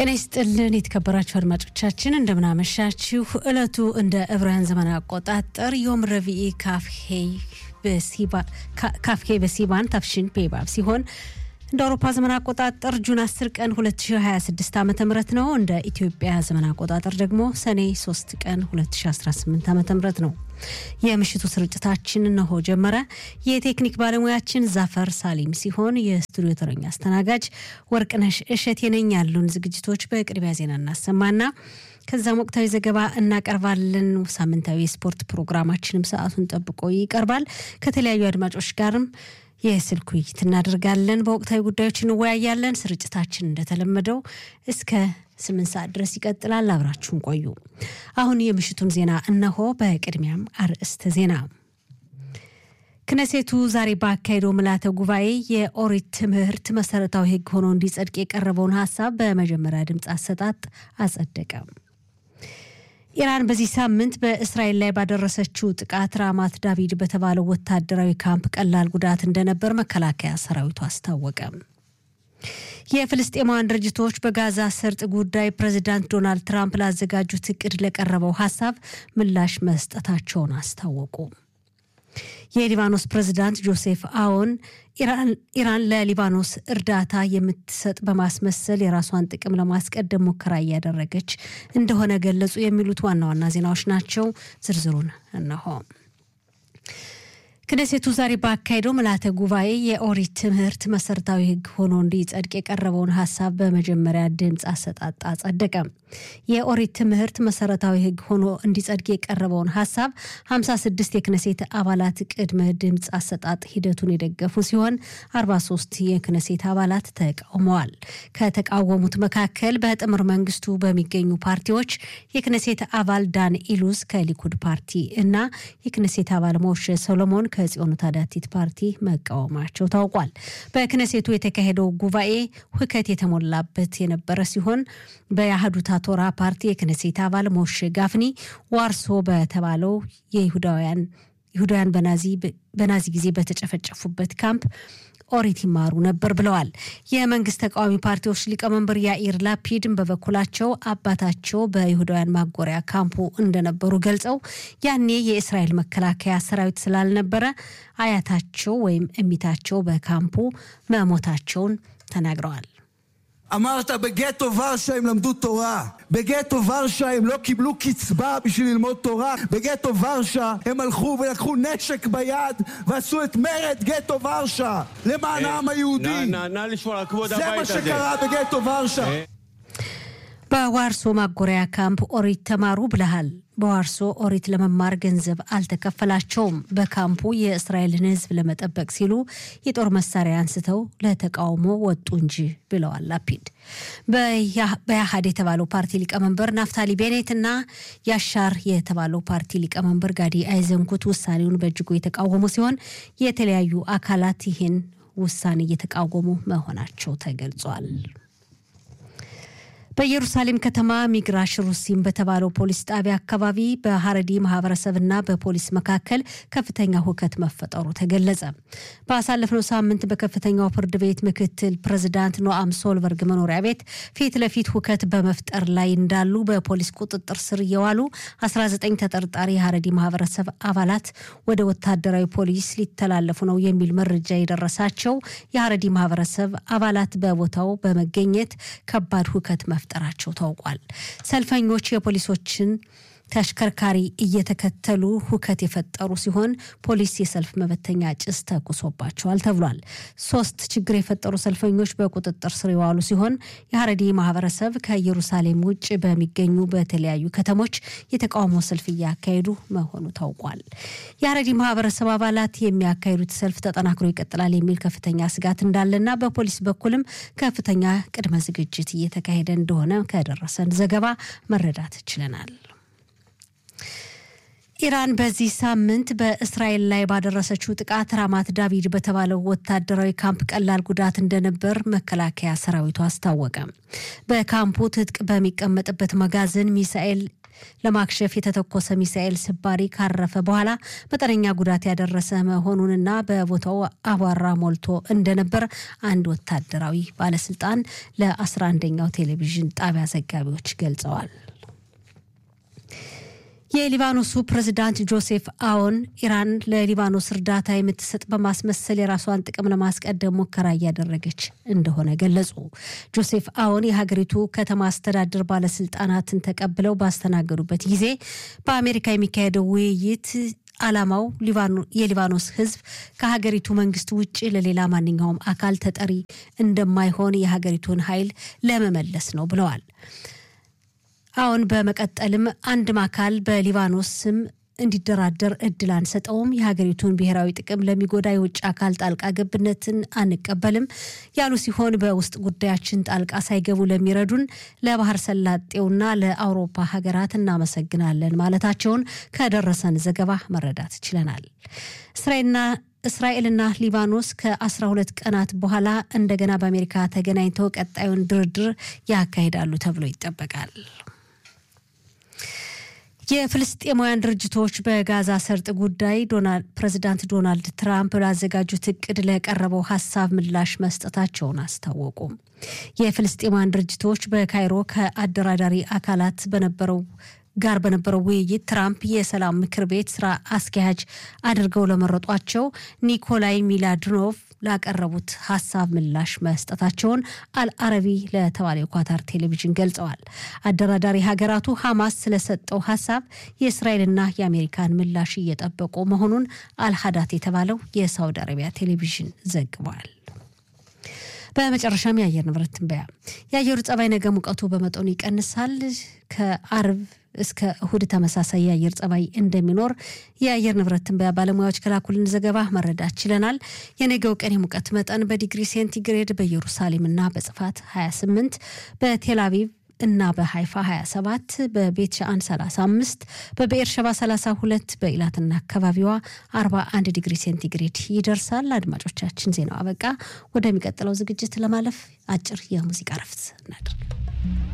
ጤና ይስጥልን የተከበራችሁ አድማጮቻችን እንደምናመሻችሁ። እለቱ እንደ ዕብራውያን ዘመን አቆጣጠር ዮም ረቪኢ ካፍሄ በሲባን ታፍሽን ፔባብ ሲሆን እንደ አውሮፓ ዘመን አቆጣጠር ጁን 10 ቀን 2026 ዓ ም ነው። እንደ ኢትዮጵያ ዘመን አቆጣጠር ደግሞ ሰኔ 3 ቀን 2018 ዓ ም ነው። የምሽቱ ስርጭታችን እነሆ ጀመረ። የቴክኒክ ባለሙያችን ዛፈር ሳሊም ሲሆን የስቱዲዮ ተረኛ አስተናጋጅ ወርቅነሽ እሸት የነኝ። ያሉን ዝግጅቶች በቅድሚያ ዜና እናሰማና ከዛም ወቅታዊ ዘገባ እናቀርባለን። ሳምንታዊ የስፖርት ፕሮግራማችንም ሰዓቱን ጠብቆ ይቀርባል። ከተለያዩ አድማጮች ጋርም የስልክ ውይይት እናደርጋለን። በወቅታዊ ጉዳዮች እንወያያለን። ስርጭታችን እንደተለመደው እስከ ስምንት ሰዓት ድረስ ይቀጥላል። አብራችሁን ቆዩ። አሁን የምሽቱን ዜና እነሆ። በቅድሚያም አርዕስተ ዜና። ክነሴቱ ዛሬ ባካሄደው ምልዓተ ጉባኤ የኦሪት ትምህርት መሰረታዊ ሕግ ሆኖ እንዲጸድቅ የቀረበውን ሀሳብ በመጀመሪያ ድምፅ አሰጣጥ አጸደቀ። ኢራን በዚህ ሳምንት በእስራኤል ላይ ባደረሰችው ጥቃት ራማት ዳቪድ በተባለው ወታደራዊ ካምፕ ቀላል ጉዳት እንደነበር መከላከያ ሰራዊቱ አስታወቀ። የፍልስጤማውያን ድርጅቶች በጋዛ ሰርጥ ጉዳይ ፕሬዚዳንት ዶናልድ ትራምፕ ላዘጋጁት እቅድ ለቀረበው ሀሳብ ምላሽ መስጠታቸውን አስታወቁ። የሊባኖስ ፕሬዚዳንት ጆሴፍ አዎን ኢራን ለሊባኖስ እርዳታ የምትሰጥ በማስመሰል የራሷን ጥቅም ለማስቀደም ሙከራ እያደረገች እንደሆነ ገለጹ። የሚሉት ዋና ዋና ዜናዎች ናቸው። ዝርዝሩን እነሆ። ክነሴቱ ዛሬ ባካሄደው ምልዓተ ጉባኤ የኦሪት ትምህርት መሰረታዊ ሕግ ሆኖ እንዲጸድቅ የቀረበውን ሀሳብ በመጀመሪያ ድምፅ አሰጣጥ አጸደቀ። የኦሪት ትምህርት መሰረታዊ ሕግ ሆኖ እንዲጸድቅ የቀረበውን ሀሳብ 56 የክነሴት አባላት ቅድመ ድምፅ አሰጣጥ ሂደቱን የደገፉ ሲሆን 43 የክነሴት አባላት ተቃውመዋል። ከተቃወሙት መካከል በጥምር መንግስቱ በሚገኙ ፓርቲዎች የክነሴት አባል ዳን ኢሉስ ከሊኩድ ፓርቲ እና የክነሴት አባል ሞሼ ሰሎሞን ከጽዮኑ ታዳቲት ፓርቲ መቃወማቸው ታውቋል። በክነሴቱ የተካሄደው ጉባኤ ሁከት የተሞላበት የነበረ ሲሆን በያህዱታ ቶራ ፓርቲ የክነሴት አባል ሞሼ ጋፍኒ ዋርሶ በተባለው የይሁዳውያን ይሁዳውያን በናዚ ጊዜ በተጨፈጨፉበት ካምፕ ኦሪት ይማሩ ነበር ብለዋል። የመንግስት ተቃዋሚ ፓርቲዎች ሊቀመንበር ያኢር ላፒድን በበኩላቸው አባታቸው በይሁዳውያን ማጎሪያ ካምፑ እንደነበሩ ገልጸው ያኔ የእስራኤል መከላከያ ሰራዊት ስላልነበረ አያታቸው ወይም እሚታቸው በካምፑ መሞታቸውን ተናግረዋል። אמרת בגטו ורשה הם למדו תורה. בגטו ורשה הם לא קיבלו קצבה בשביל ללמוד תורה. בגטו ורשה הם הלכו ולקחו נשק ביד ועשו את מרד גטו ורשה למען העם היהודי. נא לשמור על כבוד זה מה הבית הזה. שקרה בגטו ורשה. በዋርሶ ማጎሪያ ካምፕ ኦሪት ተማሩ ብለሃል። በዋርሶ ኦሪት ለመማር ገንዘብ አልተከፈላቸውም። በካምፑ የእስራኤልን ሕዝብ ለመጠበቅ ሲሉ የጦር መሳሪያ አንስተው ለተቃውሞ ወጡ እንጂ ብለዋል ላፒድ። በያሃድ የተባለው ፓርቲ ሊቀመንበር ናፍታሊ ቤኔት እና ያሻር የተባለው ፓርቲ ሊቀመንበር ጋዲ አይዘንኩት ውሳኔውን በእጅጉ የተቃወሙ ሲሆን የተለያዩ አካላት ይህን ውሳኔ እየተቃወሙ መሆናቸው ተገልጿል። በኢየሩሳሌም ከተማ ሚግራሽ ሩሲም በተባለው ፖሊስ ጣቢያ አካባቢ በሀረዲ ማህበረሰብና በፖሊስ መካከል ከፍተኛ ሁከት መፈጠሩ ተገለጸ። ባሳለፍነው ሳምንት በከፍተኛው ፍርድ ቤት ምክትል ፕሬዚዳንት ኖአም ሶልበርግ መኖሪያ ቤት ፊት ለፊት ሁከት በመፍጠር ላይ እንዳሉ በፖሊስ ቁጥጥር ስር እየዋሉ 19 ተጠርጣሪ የሀረዲ ማህበረሰብ አባላት ወደ ወታደራዊ ፖሊስ ሊተላለፉ ነው የሚል መረጃ የደረሳቸው የሀረዲ ማህበረሰብ አባላት በቦታው በመገኘት ከባድ ሁከት መፍጠራቸው ታውቋል። ሰልፈኞች የፖሊሶችን ተሽከርካሪ እየተከተሉ ሁከት የፈጠሩ ሲሆን ፖሊስ የሰልፍ መበተኛ ጭስ ተኩሶባቸዋል ተብሏል። ሶስት ችግር የፈጠሩ ሰልፈኞች በቁጥጥር ስር የዋሉ ሲሆን የሀረዲ ማህበረሰብ ከኢየሩሳሌም ውጭ በሚገኙ በተለያዩ ከተሞች የተቃውሞ ሰልፍ እያካሄዱ መሆኑ ታውቋል። የሀረዲ ማህበረሰብ አባላት የሚያካሂዱት ሰልፍ ተጠናክሮ ይቀጥላል የሚል ከፍተኛ ስጋት እንዳለና በፖሊስ በኩልም ከፍተኛ ቅድመ ዝግጅት እየተካሄደ እንደሆነ ከደረሰን ዘገባ መረዳት ችለናል። ኢራን በዚህ ሳምንት በእስራኤል ላይ ባደረሰችው ጥቃት ራማት ዳቪድ በተባለው ወታደራዊ ካምፕ ቀላል ጉዳት እንደነበር መከላከያ ሰራዊቱ አስታወቀ። በካምፑ ትጥቅ በሚቀመጥበት መጋዘን ሚሳኤል ለማክሸፍ የተተኮሰ ሚሳኤል ስባሪ ካረፈ በኋላ መጠነኛ ጉዳት ያደረሰ መሆኑንና በቦታው አቧራ ሞልቶ እንደነበር አንድ ወታደራዊ ባለስልጣን ለ11ኛው ቴሌቪዥን ጣቢያ ዘጋቢዎች ገልጸዋል። የሊባኖሱ ፕሬዝዳንት ጆሴፍ አዎን ኢራን ለሊባኖስ እርዳታ የምትሰጥ በማስመሰል የራሷን ጥቅም ለማስቀደም ሙከራ እያደረገች እንደሆነ ገለጹ። ጆሴፍ አዎን የሀገሪቱ ከተማ አስተዳደር ባለስልጣናትን ተቀብለው ባስተናገዱበት ጊዜ በአሜሪካ የሚካሄደው ውይይት ዓላማው የሊባኖስ ሕዝብ ከሀገሪቱ መንግስት ውጭ ለሌላ ማንኛውም አካል ተጠሪ እንደማይሆን የሀገሪቱን ኃይል ለመመለስ ነው ብለዋል። አሁን በመቀጠልም አንድም አካል በሊባኖስ ስም እንዲደራደር እድል አንሰጠውም፣ የሀገሪቱን ብሔራዊ ጥቅም ለሚጎዳ የውጭ አካል ጣልቃ ገብነትን አንቀበልም ያሉ ሲሆን በውስጥ ጉዳያችን ጣልቃ ሳይገቡ ለሚረዱን ለባህር ሰላጤውና ለአውሮፓ ሀገራት እናመሰግናለን ማለታቸውን ከደረሰን ዘገባ መረዳት ችለናል። እስራኤልና እስራኤልና ሊባኖስ ከ12 ቀናት በኋላ እንደገና በአሜሪካ ተገናኝተው ቀጣዩን ድርድር ያካሂዳሉ ተብሎ ይጠበቃል። የፍልስጤማውያን ድርጅቶች በጋዛ ሰርጥ ጉዳይ ፕሬዚዳንት ዶናልድ ትራምፕ ላዘጋጁት እቅድ ለቀረበው ሀሳብ ምላሽ መስጠታቸውን አስታወቁ። የፍልስጤማውያን ድርጅቶች በካይሮ ከአደራዳሪ አካላት በነበረው ጋር በነበረው ውይይት ትራምፕ የሰላም ምክር ቤት ስራ አስኪያጅ አድርገው ለመረጧቸው ኒኮላይ ሚላድኖቭ ላቀረቡት ሀሳብ ምላሽ መስጠታቸውን አልአረቢ ለተባለ የኳታር ቴሌቪዥን ገልጸዋል። አደራዳሪ ሀገራቱ ሐማስ ስለሰጠው ሀሳብ የእስራኤልና የአሜሪካን ምላሽ እየጠበቁ መሆኑን አልሀዳት የተባለው የሳውዲ አረቢያ ቴሌቪዥን ዘግቧል። በመጨረሻም የአየር ንብረት ትንበያ። የአየሩ ጸባይ ነገ ሙቀቱ በመጠኑ ይቀንሳል። ከአርብ እስከ እሁድ ተመሳሳይ የአየር ጸባይ እንደሚኖር የአየር ንብረት ትንበያ ባለሙያዎች ከላኩልን ዘገባ መረዳት ችለናል። የነገው ቀን የሙቀት መጠን በዲግሪ ሴንቲግሬድ በኢየሩሳሌምና በጽፋት 28 በቴል አቪቭ እና በሃይፋ 27 በቤት ሻአን 35 በብኤርሸባ 32 በኢላትና አካባቢዋ 41 ዲግሪ ሴንቲግሬድ ይደርሳል። አድማጮቻችን ዜናው አበቃ። ወደሚቀጥለው ዝግጅት ለማለፍ አጭር የሙዚቃ ረፍት እናድርግ።